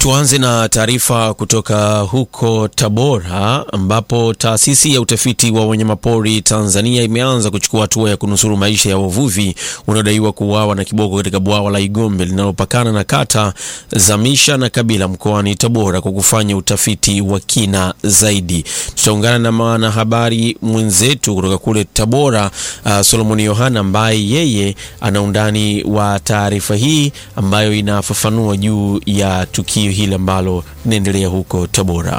Tuanze na taarifa kutoka huko Tabora ambapo taasisi ya utafiti wa wanyamapori Tanzania imeanza kuchukua hatua ya kunusuru maisha ya wavuvi wanaodaiwa kuuawa na kiboko katika bwawa la Igombe linalopakana na kata za Misha na Kabila mkoani Tabora kwa kufanya utafiti wa kina zaidi. Tutaungana na mwanahabari mwenzetu kutoka kule Tabora, uh, Solomon Yohana ambaye yeye ana undani wa taarifa hii ambayo inafafanua juu ya tukio hili ambalo linaendelea huko Tabora.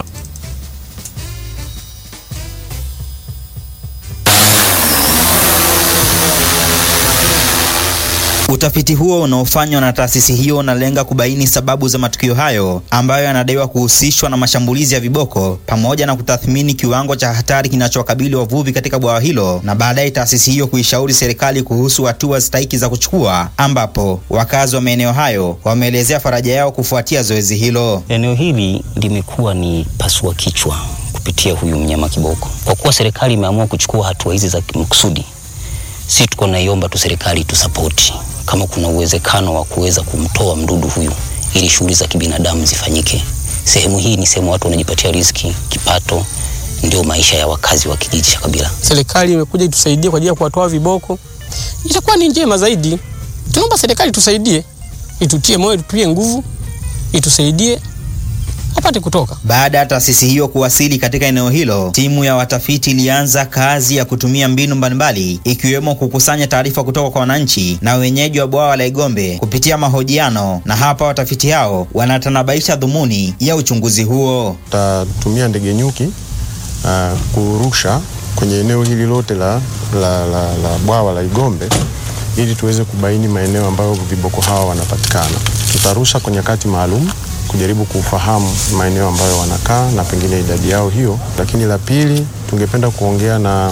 Utafiti huo unaofanywa na taasisi hiyo unalenga kubaini sababu za matukio hayo ambayo yanadaiwa kuhusishwa na mashambulizi ya viboko pamoja na kutathmini kiwango cha hatari kinachowakabili wavuvi katika bwawa hilo, na baadaye taasisi hiyo kuishauri serikali kuhusu hatua stahiki za kuchukua, ambapo wakazi wa maeneo hayo wameelezea faraja yao kufuatia zoezi hilo. Eneo hili limekuwa ni pasua kichwa kupitia huyu mnyama kiboko. Kwa kuwa serikali imeamua kuchukua hatua hizi za makusudi, si tuko naiomba tu serikali tusapoti kama kuna uwezekano wa kuweza kumtoa mdudu huyu ili shughuli za kibinadamu zifanyike. Sehemu hii ni sehemu watu wanajipatia riziki, kipato, ndio maisha ya wakazi wa kijiji cha Kabila. Serikali imekuja itusaidie kwa ajili ya kuwatoa viboko, itakuwa ni njema zaidi. Tunaomba serikali tusaidie, itutie moyo, itutie nguvu, itusaidie apate kutoka. Baada ya taasisi hiyo kuwasili katika eneo hilo, timu ya watafiti ilianza kazi ya kutumia mbinu mbalimbali ikiwemo kukusanya taarifa kutoka kwa wananchi na wenyeji wa bwawa la Igombe kupitia mahojiano, na hapa watafiti hao wanatanabaisha dhumuni ya uchunguzi huo. Tutatumia ndege nyuki uh, kurusha kwenye eneo hili lote la, la, la, la bwawa la Igombe ili tuweze kubaini maeneo ambayo viboko hawa wanapatikana. Tutarusha kwa nyakati maalum kujaribu kufahamu maeneo ambayo wanakaa na pengine idadi yao hiyo. Lakini la pili, tungependa kuongea na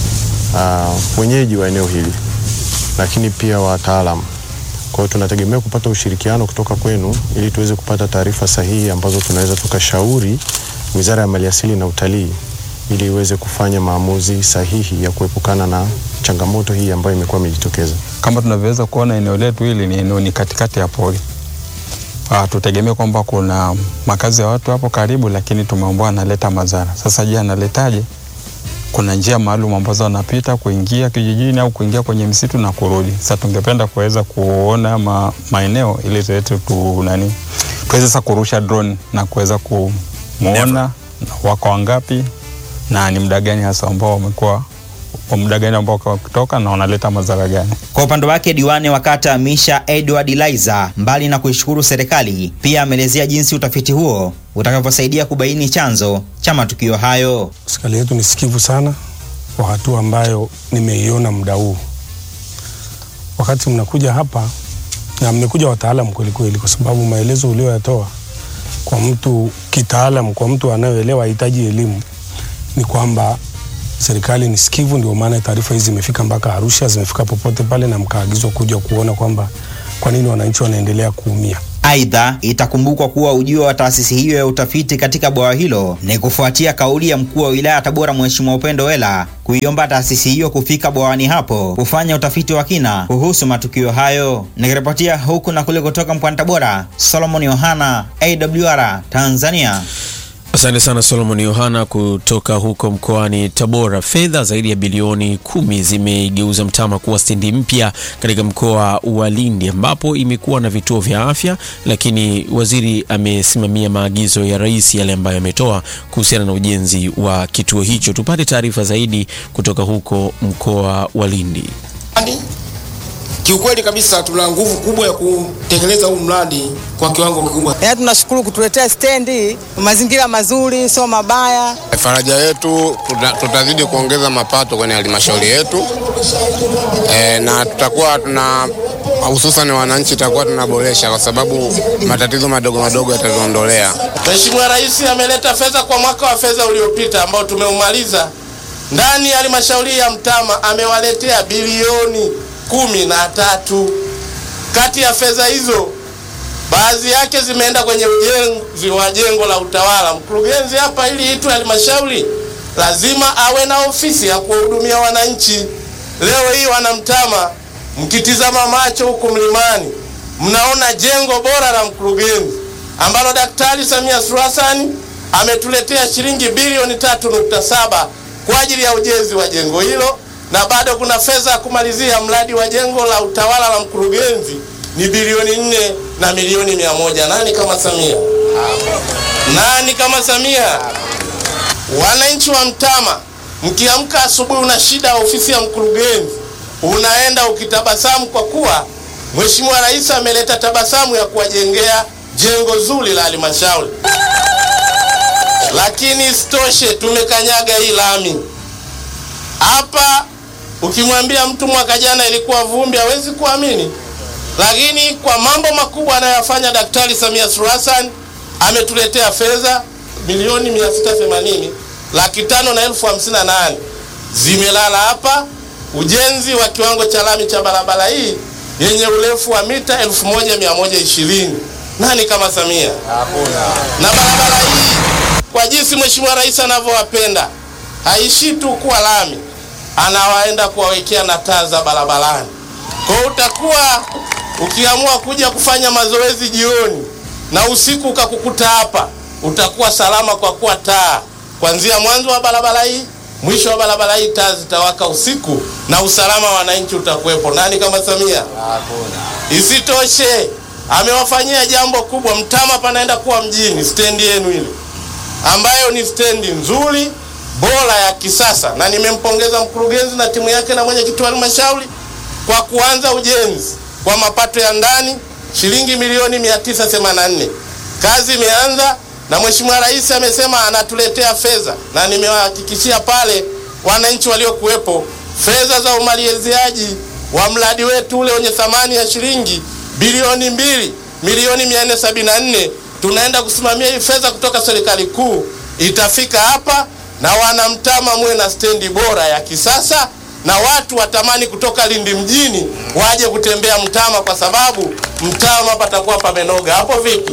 uh, wenyeji wa eneo hili, lakini pia wataalamu. Kwa hiyo tunategemea kupata ushirikiano kutoka kwenu ili tuweze kupata taarifa sahihi ambazo tunaweza tukashauri Wizara ya Maliasili na Utalii ili iweze kufanya maamuzi sahihi ya kuepukana na changamoto hii ambayo imekuwa imejitokeza. Kama tunavyoweza kuona eneo letu hili ni eneo ni katikati ya pori. Uh, tutegemea kwamba kuna makazi ya watu hapo karibu, lakini tumeambiwa analeta madhara. Sasa je, analetaje? Kuna njia maalum ambazo wanapita kuingia kijijini au kuingia kwenye msitu na kurudi. Sasa tungependa kuweza kuona ma, maeneo ili tuweze tu nani tuweze sasa kurusha drone na kuweza kumuona wako wangapi na ni muda gani hasa ambao wamekuwa kwa muda gani ambao wakitoka na wanaleta madhara gani. Kwa upande wake diwani wa kata Misha Edward Liza, mbali na kuishukuru serikali, pia ameelezea jinsi utafiti huo utakavyosaidia kubaini chanzo cha matukio hayo. Serikali yetu ni sikivu sana kwa hatua ambayo nimeiona muda huu. Wakati mnakuja hapa na mmekuja wataalamu kweli kweli, kwa sababu maelezo ulioyatoa kwa mtu kitaalam, kwa mtu anayeelewa hahitaji elimu, ni kwamba serikali ni sikivu, ndio maana taarifa hizi zimefika mpaka Arusha, zimefika popote pale, na mkaagizwa kuja kuona kwamba kwa nini wananchi wanaendelea kuumia. Aidha, itakumbukwa kuwa ujio wa taasisi hiyo ya utafiti katika bwawa hilo ni kufuatia kauli ya mkuu wa wilaya ya Tabora Mheshimiwa Upendo Wela kuiomba taasisi hiyo kufika bwawani hapo kufanya utafiti wa kina kuhusu matukio hayo. Nikiripotia huku na kule kutoka mkoani Tabora, Solomon Yohana, AWR Tanzania. Asante sana Solomon Yohana kutoka huko mkoani Tabora. Fedha zaidi ya bilioni kumi zimeigeuza Mtama kuwa stendi mpya katika mkoa wa Lindi ambapo imekuwa na vituo vya afya, lakini waziri amesimamia maagizo ya rais yale ambayo ametoa kuhusiana na ujenzi wa kituo hicho. Tupate taarifa zaidi kutoka huko mkoa wa Lindi. Kiukweli kabisa tuna nguvu kubwa ya kutekeleza huu mradi kwa kiwango kikubwa. Yaani tunashukuru kutuletea stendi, mazingira mazuri, sio mabaya. Faraja yetu tutazidi kuongeza mapato kwenye halmashauri yetu e, na tutakuwa tuna hususan wananchi tutakuwa tunaboresha kwa sababu matatizo madogo madogo yatatuondolea. Mheshimiwa Rais ameleta fedha kwa mwaka wa fedha uliopita ambao tumeumaliza ndani ya halmashauri ya Mtama amewaletea bilioni kumi na tatu. Kati ya fedha hizo baadhi yake zimeenda kwenye ujenzi wa jengo la utawala. Mkurugenzi hapa, ili itwe halmashauri, lazima awe na ofisi ya kuwahudumia wananchi. Leo hii wanamtama, mkitizama macho huku mlimani, mnaona jengo bora la mkurugenzi ambalo Daktari Samia Suluhu Hassan ametuletea shilingi bilioni 3.7 kwa ajili ya ujenzi wa jengo hilo, na bado kuna fedha ya kumalizia mradi wa jengo la utawala la mkurugenzi ni bilioni nne na milioni mia moja. Nani kama Samia? Nani kama Samia? Wananchi wa Mtama, mkiamka asubuhi una shida ya ofisi ya mkurugenzi, unaenda ukitabasamu kwa kuwa Mheshimiwa Rais ameleta tabasamu ya kuwajengea jengo zuri la halmashauri. Lakini isitoshe tumekanyaga hii lami hapa. Ukimwambia mtu mwaka jana ilikuwa vumbi, hawezi kuamini, lakini kwa mambo makubwa anayoyafanya Daktari Samia Suluhu Hassan ametuletea fedha milioni 680 laki tano na elfu hamsini na nane zimelala hapa, ujenzi wa kiwango cha lami cha barabara hii yenye urefu wa mita 1120. Nani kama Samia? Hakuna. Na barabara hii kwa jinsi Mheshimiwa Rais anavyowapenda haishi tu kuwa lami, anawaenda kuwawekea na taa za barabarani. Kwa hiyo utakuwa ukiamua kuja kufanya mazoezi jioni na usiku ukakukuta hapa, utakuwa salama kwa kuwa taa kuanzia mwanzo wa barabara hii mwisho wa barabara hii taa zitawaka usiku na usalama wa wananchi utakuwepo. Nani kama Samia? Hakuna. Isitoshe, amewafanyia jambo kubwa. Mtama panaenda kuwa mjini, stendi yenu ile ambayo ni stendi nzuri bora ya kisasa, na nimempongeza mkurugenzi na timu yake na mwenyekiti wa halmashauri kwa kuanza ujenzi kwa mapato ya ndani shilingi milioni 984. Kazi imeanza na Mheshimiwa Rais amesema anatuletea fedha, na nimewahakikishia pale wananchi waliokuwepo fedha za umaliziaji wa mradi wetu ule wenye thamani ya shilingi bilioni mbili milioni 474. Tunaenda kusimamia hii fedha kutoka serikali kuu, itafika hapa na wanamtama muwe na stendi bora ya kisasa na watu watamani kutoka Lindi mjini waje kutembea Mtama kwa sababu Mtama patakuwa pamenoga. Hapo vipi?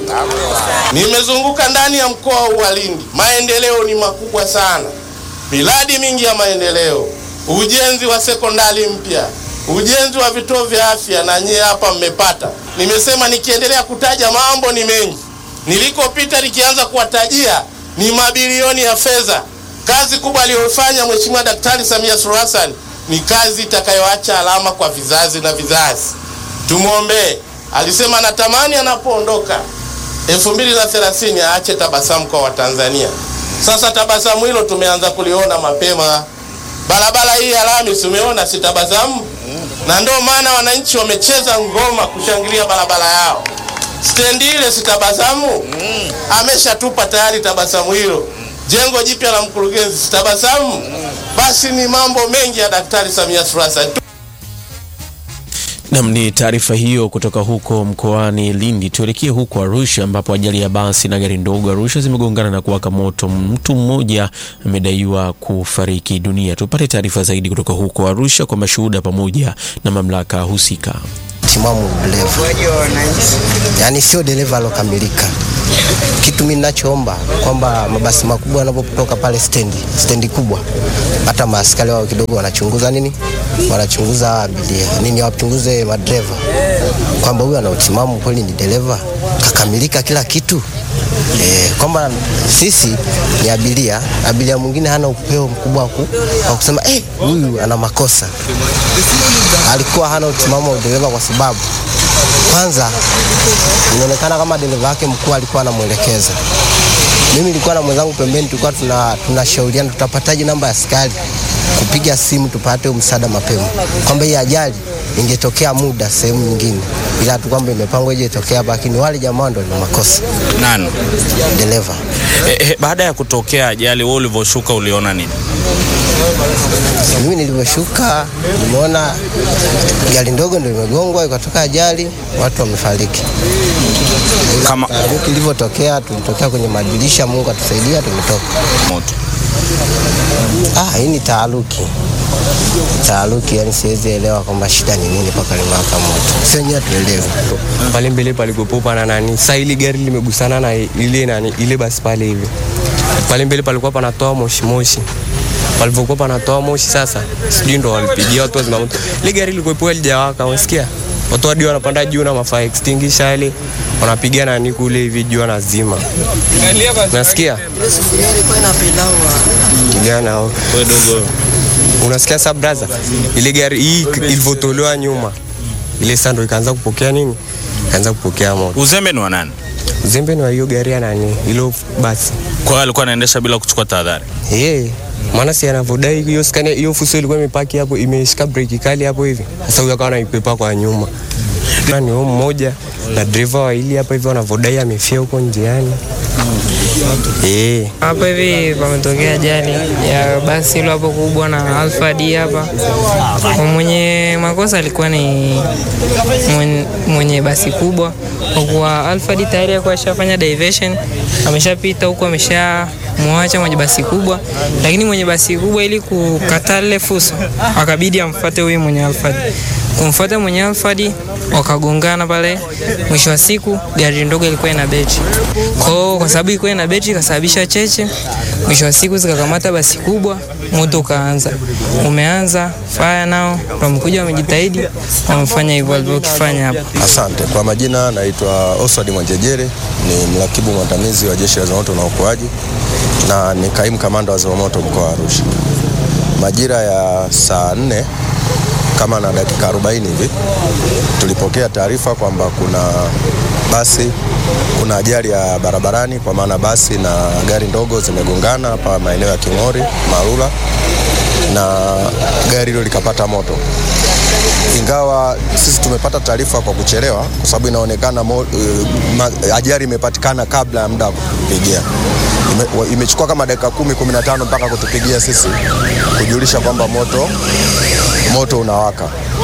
Nimezunguka ndani ya mkoa huu wa Lindi, maendeleo ni makubwa sana, miradi mingi ya maendeleo, ujenzi wa sekondari mpya, ujenzi wa vituo vya afya, na nyie hapa mmepata. Nimesema nikiendelea kutaja mambo ni mengi, nilikopita nikianza kuwatajia ni mabilioni ya fedha. Kazi kubwa aliyofanya Mheshimiwa Daktari Samia Suluhu Hassan ni kazi itakayoacha alama kwa vizazi na vizazi. Tumwombee. Alisema anatamani anapoondoka 2030 aache tabasamu kwa Watanzania. Sasa tabasamu hilo tumeanza kuliona mapema. Barabara hii ya lami tumeona si tabasamu, na ndio maana wananchi wamecheza ngoma kushangilia barabara yao. Stendi ile si tabasamu, ameshatupa tayari tabasamu hilo. Jengo jipya la mkurugenzi si tabasamu. Basi ni mambo mengi ya Daktari Samia Suluhu Hassan. Nam, ni taarifa hiyo kutoka huko mkoani Lindi. Tuelekee huko Arusha ambapo ajali ya basi na gari ndogo Arusha zimegongana na kuwaka moto. Mtu mmoja amedaiwa kufariki dunia. Tupate taarifa zaidi kutoka huko Arusha kwa mashuhuda pamoja na mamlaka husika. Timamu dereva, yaani sio dereva alokamilika. Kitu mimi ninachoomba kwamba mabasi makubwa yanapotoka pale stendi, stendi kubwa, hata maaskari wao kidogo wanachunguza nini, wanachunguza abiria nini, wachunguze madereva kwamba huyu ana utimamu kweli, ni dereva kakamilika kila kitu e, kwamba sisi ni abiria, abiria mwingine hana upeo mkubwa wa kusema eh, huyu ana makosa. Alikuwa hana utimamu wa dereva kwa sababu kwanza inaonekana kama dereva wake mkuu alikuwa anamwelekeza. Mimi nilikuwa na mwenzangu pembeni, tulikuwa tuna tunashauriana tutapataje namba ya askari kupiga simu tupate msaada mapema, kwamba hii ajali ingetokea muda sehemu nyingine, ila tu kwamba imepangwa ije itokea hapa, lakini wale jamaa ndo ni makosa. Nani? Dereva. E, e, baada ya kutokea ajali, wewe ulivyoshuka uliona nini? Mimi nilivyoshuka nimeona gari ndogo ndio imegongwa ikatoka ajali, watu wamefariki. Kama taharuki ilivyotokea, tulitokea kwenye madirisha, Mungu atusaidia, tumetoka moto. Ah, hii ni taharuki, taharuki, yani siwezi elewa kwamba shida ni nini mpaka limewaka moto, sio wenyewe tuelewe. pale mbele palikuwepo na nani, sasa ile gari limegusana na ile nani, ile basi pale hivi pale mbele palikuwa panatoa moshi moshi palivyokuwa panatoa moshi, sasa sijui ndo walipigia watu wa zimamoto, ile gari lilikuwepo halijawaka, unasikia watu hadi wanapanda juu na mafaa extinguisher yale wanapiga nani kule hivi juu wanazima. Nasikia kijana dogo unasikia sa braza, ile gari hii ilivyotolewa nyuma, ile sasa ndo ikaanza kupokea nini, ikaanza kupokea moto. Uzembe ni wa nani? Uzembe ni wa hiyo gari ya nani, ilo basi. Kwa hiyo alikuwa anaendesha bila kuchukua tahadhari. Eh, maana si anavyodai hiyo skania hiyo fuso ilikuwa imepaki hapo, imeshika breki kali hapo hivi. Sasa huyo akawa anaipepa kwa nyuma. Na ni huyo mmoja na dereva wawili hapa hivi wanavyodai amefia huko njiani. Eh, Hapa hivi pametokea ajali ya basi hilo hapo kubwa na Alfa D hapa. Mwenye makosa alikuwa ni mwenye, mwenye basi kubwa, kwa kuwa Alfa D tayari alikuwa ashafanya diversion, ameshapita huko, ameshamwacha mwenye basi kubwa, lakini mwenye basi kubwa ili kukataa lile fuso akabidi amfuate huyu mwenye Alfa D. Kumfuata mwenye Alfa D wakagongana pale. Mwisho wa siku gari ndogo ilikuwa ina betri kwao, kwa sababu ilikuwa ina betri ikasababisha cheche. Mwisho wa siku zikakamata basi kubwa, moto ukaanza. Umeanza fire nao wamekuja, wamejitahidi, wamefanya hivyo walivyokifanya hapa. Asante. Kwa majina naitwa Oswald Mwanjejere, ni mrakibu mwandamizi wa Jeshi la Zimamoto na Uokoaji na ni kaimu kamanda wa zimamoto mkoa wa Arusha. Majira ya saa nne kama na dakika 40 hivi tulipokea taarifa kwamba kuna basi, kuna ajali ya barabarani, kwa maana basi na gari ndogo zimegongana hapa maeneo ya King'ori Marula, na gari hilo likapata moto ingawa sisi tumepata taarifa kwa kuchelewa, kwa sababu inaonekana mo, uh, ma, ajali imepatikana kabla ya muda wa kutupigia. Ime, wa- imechukua kama dakika kumi kumi na tano mpaka kutupigia sisi kujulisha kwamba moto moto unawaka,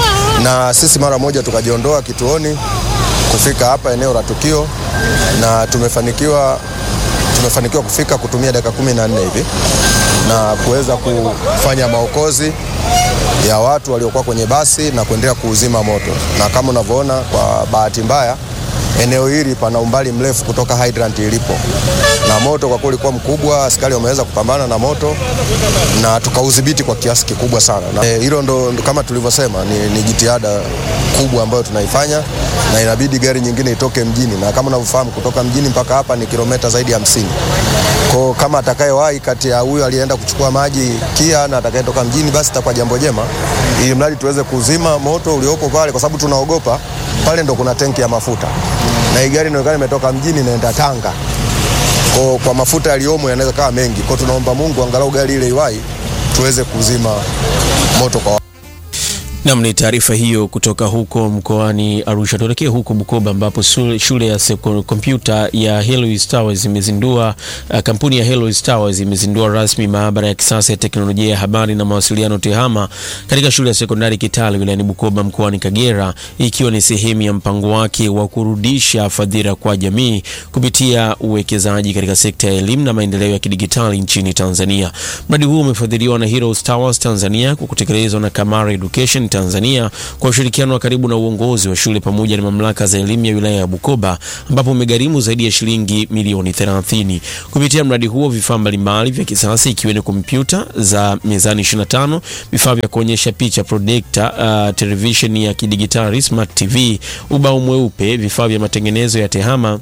na sisi mara moja tukajiondoa kituoni kufika hapa eneo la tukio, na tumefanikiwa tumefanikiwa kufika kutumia dakika kumi na nne hivi na kuweza kufanya maokozi ya watu waliokuwa kwenye basi na kuendelea kuuzima moto, na kama unavyoona, kwa bahati mbaya eneo hili pana umbali mrefu kutoka hydrant ilipo, na moto kwa kweli ulikuwa mkubwa. Askari wameweza kupambana na moto na tukaudhibiti kwa kiasi kikubwa sana, na eh, hilo ndo, ndo kama tulivyosema ni, ni jitihada kubwa ambayo tunaifanya, na inabidi gari nyingine itoke mjini, na kama unavyofahamu kutoka mjini mpaka hapa ni kilomita zaidi ya hamsini. Kwa kama atakayewahi kati ya huyo aliyeenda kuchukua maji KIA na atakayetoka mjini, basi itakuwa jambo jema, ili mradi tuweze kuzima moto uliopo pale, kwa sababu tunaogopa pale ndo kuna tenki ya mafuta na hii gari inaonekana imetoka mjini inaenda Tanga. Kwa, kwa mafuta yaliyomo yanaweza kawa mengi. Kwa tunaomba Mungu angalau gari ile iwahi tuweze kuzima moto kwa Nam, ni taarifa hiyo kutoka huko mkoani Arusha. Tuelekee huko Bukoba ambapo shule, shule ya seko- kompyuta ya Helois Towers imezindua uh, kampuni ya Helois Towers imezindua rasmi maabara ya kisasa ya teknolojia ya habari na mawasiliano TEHAMA katika shule ya sekondari Kitale wilayani Bukoba mkoani Kagera, ikiwa ni sehemu ya mpango wake wa kurudisha fadhila kwa jamii kupitia uwekezaji katika sekta ya elimu na maendeleo ya kidigitali nchini Tanzania. Mradi huo umefadhiliwa na Heroes Towers Tanzania kwa kutekelezwa na Kamara Education Tanzania kwa ushirikiano wa karibu na uongozi wa shule pamoja na mamlaka za elimu ya wilaya ya Bukoba ambapo umegharimu zaidi ya shilingi milioni 30. Kupitia mradi huo vifaa mbalimbali vya kisasa ikiwemo kompyuta za mezani 25, vifaa vya kuonyesha picha projector, uh, televisheni ya kidigitali smart TV, ubao mweupe, vifaa vya matengenezo ya tehama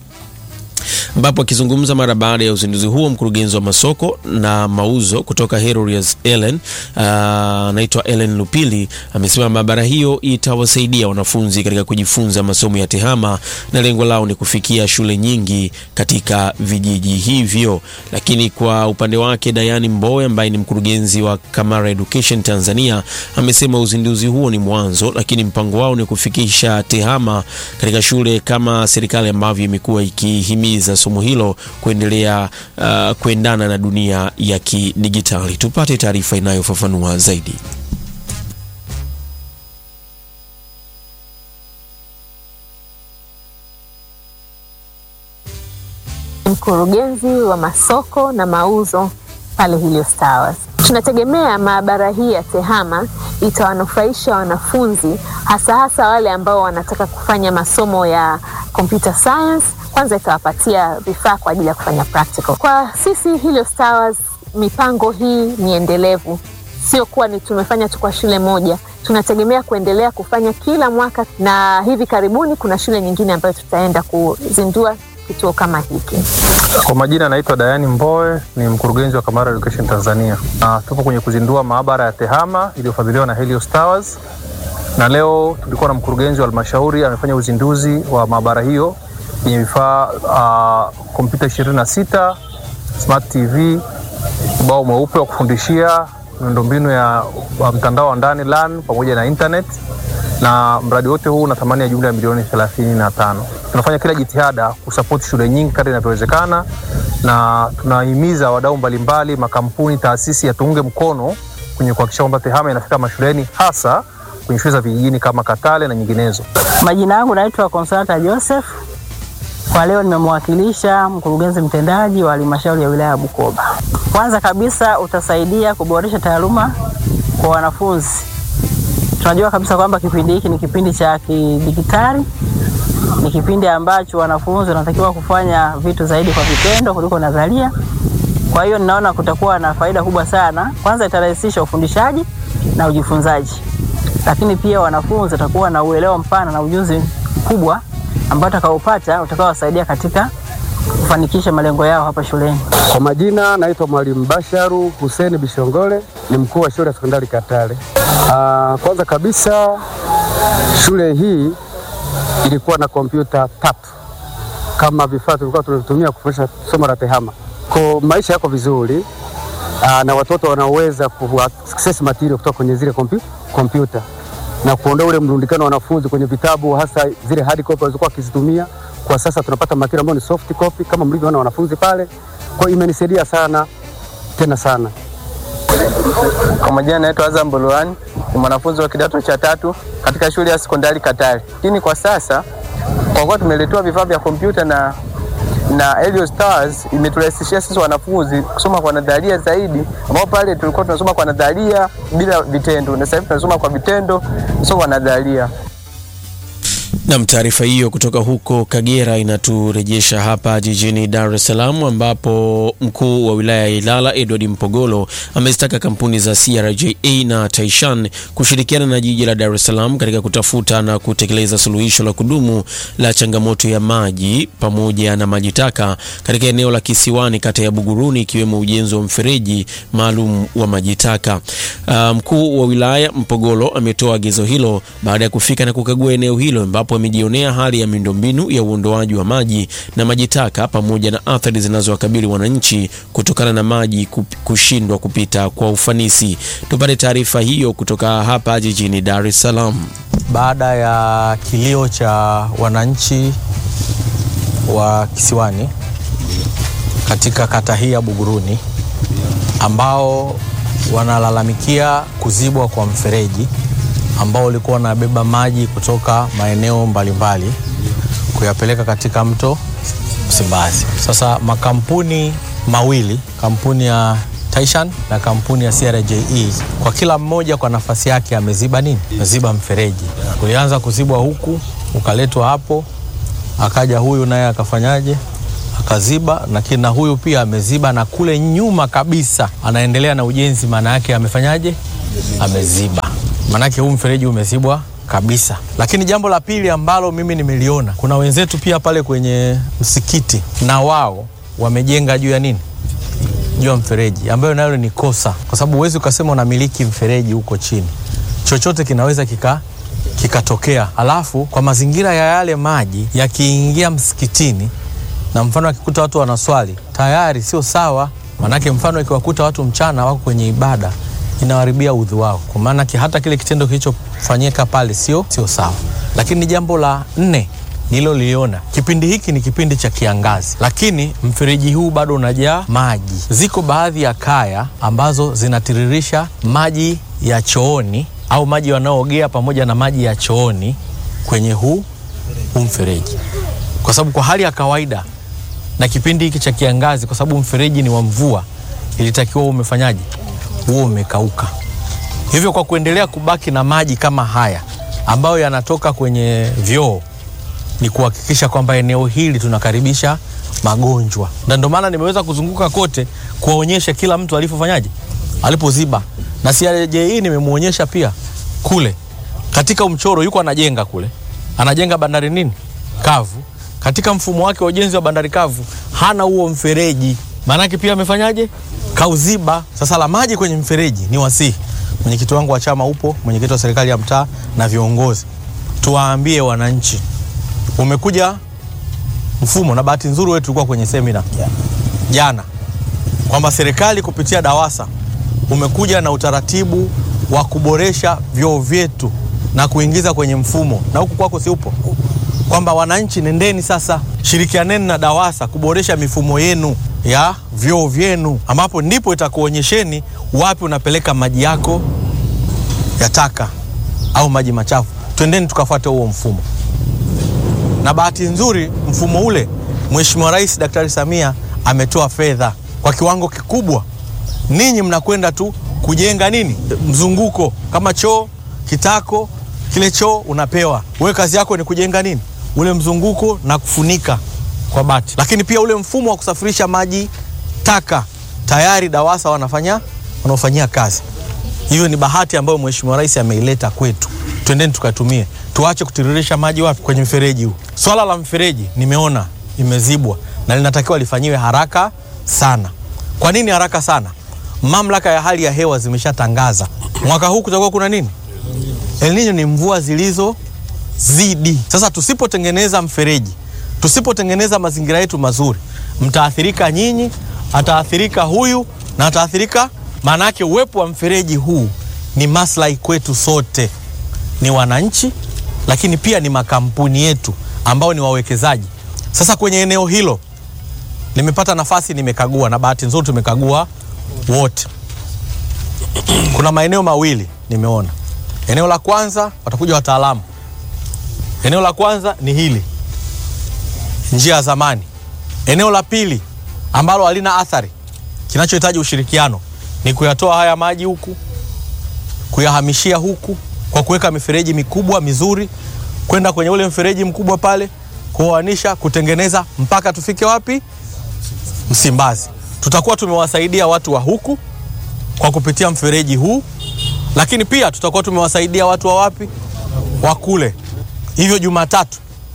ambapo akizungumza mara baada ya uzinduzi huo, mkurugenzi wa masoko na mauzo kutoka Herorias Ellen anaitwa Ellen Lupili amesema maabara hiyo itawasaidia wanafunzi katika kujifunza masomo ya tehama na lengo lao ni kufikia shule nyingi katika vijiji hivyo. Lakini kwa upande wake, Dayani Mbowe ambaye ni mkurugenzi wa Kamara Education Tanzania amesema uzinduzi huo ni mwanzo, lakini mpango wao ni kufikisha tehama katika shule kama serikali ambavyo imekuwa ikihimiza somo hilo kuendelea uh, kuendana na dunia ya kidigitali. Tupate taarifa inayofafanua zaidi. mkurugenzi wa masoko na mauzo pale Helios Towers. Tunategemea maabara hii ya TEHAMA itawanufaisha wanafunzi hasa hasa wale ambao wanataka kufanya masomo ya computer science. Kwanza itawapatia vifaa kwa ajili ya kufanya practical. Kwa sisi Helios Towers, mipango hii ni endelevu, sio kuwa ni tumefanya tu kwa shule moja, tunategemea kuendelea kufanya kila mwaka, na hivi karibuni kuna shule nyingine ambayo tutaenda kuzindua kituo kama hiki. Kwa majina naitwa Dayani Mboe, ni mkurugenzi wa Kamara Education Tanzania. Na tupo kwenye kuzindua maabara ya TEHAMA iliyofadhiliwa na Helios Towers, na leo tulikuwa na mkurugenzi wa halmashauri amefanya uzinduzi wa maabara hiyo yenye vifaa uh, kompyuta 26, smart TV, ubao mweupe wa kufundishia, miundombinu ya wa mtandao wa ndani LAN pamoja na internet na mradi wote huu una thamani ya jumla ya milioni 35. Tunafanya kila jitihada kusapoti shule nyingi kadri inavyowezekana, na tunahimiza wadau mbalimbali, makampuni, taasisi yatuunge mkono kwenye kuhakikisha kwamba TEHAMA inafika mashuleni, hasa kwenye shule za vijijini kama Katale na nyinginezo. Majina yangu naitwa Consolata Joseph. Kwa leo nimemwakilisha mkurugenzi mtendaji wa halmashauri ya wilaya ya Bukoba. Kwanza kabisa utasaidia kuboresha taaluma kwa wanafunzi. Tunajua kabisa kwamba kipindi hiki ni kipindi cha kidijitali, ni kipindi ambacho wanafunzi wanatakiwa kufanya vitu zaidi kwa vitendo kuliko nadharia. Kwa hiyo ninaona kutakuwa na faida kubwa sana. Kwanza itarahisisha ufundishaji na ujifunzaji, lakini pia wanafunzi watakuwa na uelewa mpana na ujuzi mkubwa ambao utakaopata utakaowasaidia katika kufanikisha malengo yao hapa shuleni. Kwa majina naitwa Mwalimu Basharu Hussein Bishongole, ni mkuu wa shule ya sekondari Katale. Ah, kwanza kabisa shule hii ilikuwa na kompyuta tatu kama vifaa tulikuwa tunatumia kufundisha somo la TEHAMA. Kwa maisha yako vizuri aa, na watoto wanaweza ku access material kutoka kwenye zile kompi- kompyuta na kuondoa ule mrundikano wa wanafunzi kwenye vitabu, hasa zile hard copy walizokuwa wakizitumia. Kwa sasa tunapata material ambayo ni soft copy kama mlivyoona wanafunzi pale. Kwa hiyo imenisaidia sana tena sana. Kwa majina naitwa Azam Bolwani, ni mwanafunzi wa kidato cha tatu katika shule ya sekondari Katale. Lakini kwa sasa kwa kuwa tumeletewa vifaa vya kompyuta na na Helios Towers imeturahisishia sisi wanafunzi kusoma kwa nadharia zaidi, ambao pale tulikuwa tunasoma kwa nadharia bila vitendo, na sasa hivi tunasoma kwa vitendo, sio kwa nadharia. Nam, taarifa hiyo kutoka huko Kagera inaturejesha hapa jijini Dar es Salaam ambapo mkuu wa wilaya ya Ilala Edward Mpogolo amezitaka kampuni za CRJA na Taishan kushirikiana na jiji la Dar es Salaam katika kutafuta na kutekeleza suluhisho la kudumu la changamoto ya maji pamoja na maji taka katika eneo la Kisiwani, kata ya Buguruni, ikiwemo ujenzi wa mfereji maalum wa maji taka. Uh, mkuu wa wilaya Mpogolo ametoa agizo hilo baada ya kufika na kukagua eneo hilo ambapo amejionea hali ya miundombinu ya uondoaji wa maji na maji taka pamoja na athari zinazowakabili wananchi kutokana na maji kup- kushindwa kupita kwa ufanisi. Tupate taarifa hiyo kutoka hapa jijini Dar es Salaam. baada ya kilio cha wananchi wa Kisiwani katika kata hii ya Buguruni ambao wanalalamikia kuzibwa kwa mfereji ambao ulikuwa unabeba maji kutoka maeneo mbalimbali kuyapeleka katika mto Msimbazi. Sasa makampuni mawili, kampuni ya Taishan na kampuni ya CRJE, kwa kila mmoja kwa nafasi yake ameziba nini? Ameziba mfereji. Ulianza kuzibwa huku, ukaletwa hapo, akaja huyu naye akafanyaje? Akaziba, lakini na huyu pia ameziba, na kule nyuma kabisa anaendelea na ujenzi, maana yake amefanyaje? Ameziba, maanake huu mfereji umezibwa kabisa. Lakini jambo la pili ambalo mimi nimeliona, kuna wenzetu pia pale kwenye msikiti, na wao wamejenga juu ya nini? juu ya mfereji ambayo nayo ni kosa, kwa sababu huwezi ukasema unamiliki mfereji huko chini, chochote kinaweza kika kikatokea. Alafu kwa mazingira ya yale maji yakiingia msikitini, na mfano akikuta watu wanaswali tayari sio sawa, manake mfano ikiwakuta watu mchana wako kwenye ibada inawaribia udhu wao, kwa maana ki- hata kile kitendo kilichofanyika pale sio sio sawa. Lakini jambo la nne nililoliona kipindi hiki ni kipindi cha kiangazi, lakini mfereji huu bado unajaa maji. Ziko baadhi ya kaya ambazo zinatiririsha maji ya chooni au maji wanaoogea pamoja na maji ya chooni kwenye huu huu mfereji, kwa sababu kwa hali ya kawaida na kipindi hiki cha kiangazi, kwa sababu mfereji ni wa mvua, ilitakiwa uwe umefanyaje, huo umekauka. Hivyo kwa kuendelea kubaki na maji kama haya ambayo yanatoka kwenye vyoo ni kuhakikisha kwamba eneo hili tunakaribisha magonjwa, na ndio maana nimeweza kuzunguka kote kuwaonyesha kila mtu alivyofanyaje, alipoziba, na CRJE nimemwonyesha pia kule katika mchoro yuko anajenga kule, anajenga bandari nini kavu. Katika mfumo wake wa ujenzi wa bandari kavu hana huo mfereji, maanake pia amefanyaje? Kauziba. Sasa la maji kwenye mfereji ni wasihi, mwenyekiti wangu wa chama upo, mwenyekiti wa serikali ya mtaa na viongozi, tuwaambie wananchi, umekuja mfumo, na bahati nzuri wetu tulikuwa kwenye semina jana kwamba serikali kupitia DAWASA umekuja na utaratibu wa kuboresha vyoo vyetu na kuingiza kwenye mfumo, na huku kwako si upo, kwamba wananchi, nendeni sasa, shirikianeni na DAWASA kuboresha mifumo yenu ya vyoo vyenu, ambapo ndipo itakuonyesheni wapi unapeleka maji yako ya taka au maji machafu. Twendeni tukafuate huo mfumo. Na bahati nzuri mfumo ule Mheshimiwa Rais Daktari Samia ametoa fedha kwa kiwango kikubwa. Ninyi mnakwenda tu kujenga nini, mzunguko kama choo kitako, kile choo unapewa wewe, kazi yako ni kujenga nini, ule mzunguko na kufunika kwa bati. Lakini pia ule mfumo wa kusafirisha maji taka tayari DAWASA wanafanya wanaofanyia kazi. Hiyo ni bahati ambayo Mheshimiwa Rais ameileta kwetu, twendeni tukatumie, tuache kutiririsha maji wapi? Kwenye mfereji huu. Swala la mfereji nimeona imezibwa na linatakiwa lifanyiwe haraka sana. Kwa nini haraka sana? Mamlaka ya hali ya hewa zimeshatangaza mwaka huu kutakuwa kuna nini, El Nino ni mvua zilizozidi. Sasa tusipotengeneza mfereji, tusipotengeneza mazingira yetu mazuri, mtaathirika nyinyi, ataathirika huyu na ataathirika. Maana yake uwepo wa mfereji huu ni maslahi kwetu sote, ni wananchi, lakini pia ni makampuni yetu ambao ni wawekezaji. Sasa kwenye eneo hilo nimepata nafasi, nimekagua na bahati nzuri tumekagua wote. Kuna maeneo mawili nimeona. Eneo la kwanza watakuja wataalamu. Eneo la kwanza ni hili, njia ya zamani. Eneo la pili ambalo halina athari, kinachohitaji ushirikiano ni kuyatoa haya maji huku, kuyahamishia huku kwa kuweka mifereji mikubwa mizuri, kwenda kwenye ule mfereji mkubwa pale, kuoanisha, kutengeneza mpaka tufike wapi? Msimbazi. Tutakuwa tumewasaidia watu wa huku kwa kupitia mfereji huu, lakini pia tutakuwa tumewasaidia watu wa wapi? Wa kule. Hivyo Jumatatu,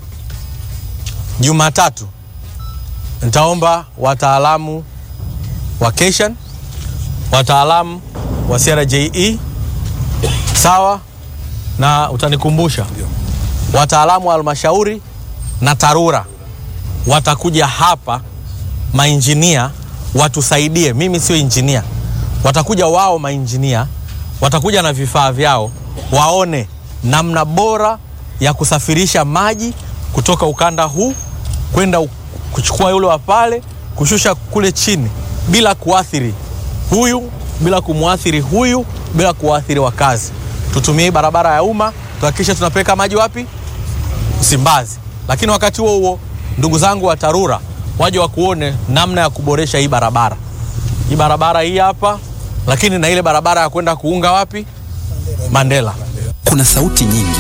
Jumatatu nitaomba wataalamu wa Keshan, wataalamu wa CRJE, sawa na utanikumbusha, wataalamu wa halmashauri na TARURA watakuja hapa, mainjinia watusaidie. Mimi sio injinia, watakuja wao mainjinia, watakuja na vifaa vyao, waone namna bora ya kusafirisha maji kutoka ukanda huu kwenda u- kuchukua yule wa pale, kushusha kule chini bila kuathiri huyu, bila kumwathiri huyu, bila kuathiri wakazi. Tutumie hii barabara ya umma, tuhakikishe tunapeleka maji wapi? Msimbazi. Lakini wakati huo huo, ndugu zangu wa TARURA waje wakuone namna ya kuboresha hii barabara, hii barabara hii hapa, lakini na ile barabara ya kwenda kuunga wapi? Mandela. Kuna sauti nyingi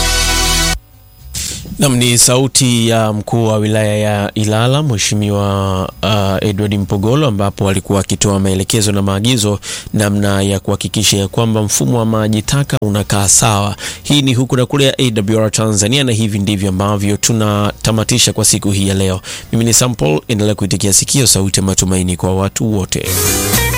Nam ni sauti ya mkuu wa wilaya ya Ilala Mheshimiwa uh, Edward Mpogolo, ambapo alikuwa akitoa maelekezo na maagizo namna ya kuhakikisha ya kwamba mfumo wa maji taka unakaa sawa. Hii ni huku na kule ya AWR Tanzania, na hivi ndivyo ambavyo tunatamatisha kwa siku hii ya leo. Mimi ni Sampol, endelea kuitikia sikio sauti ya matumaini kwa watu wote.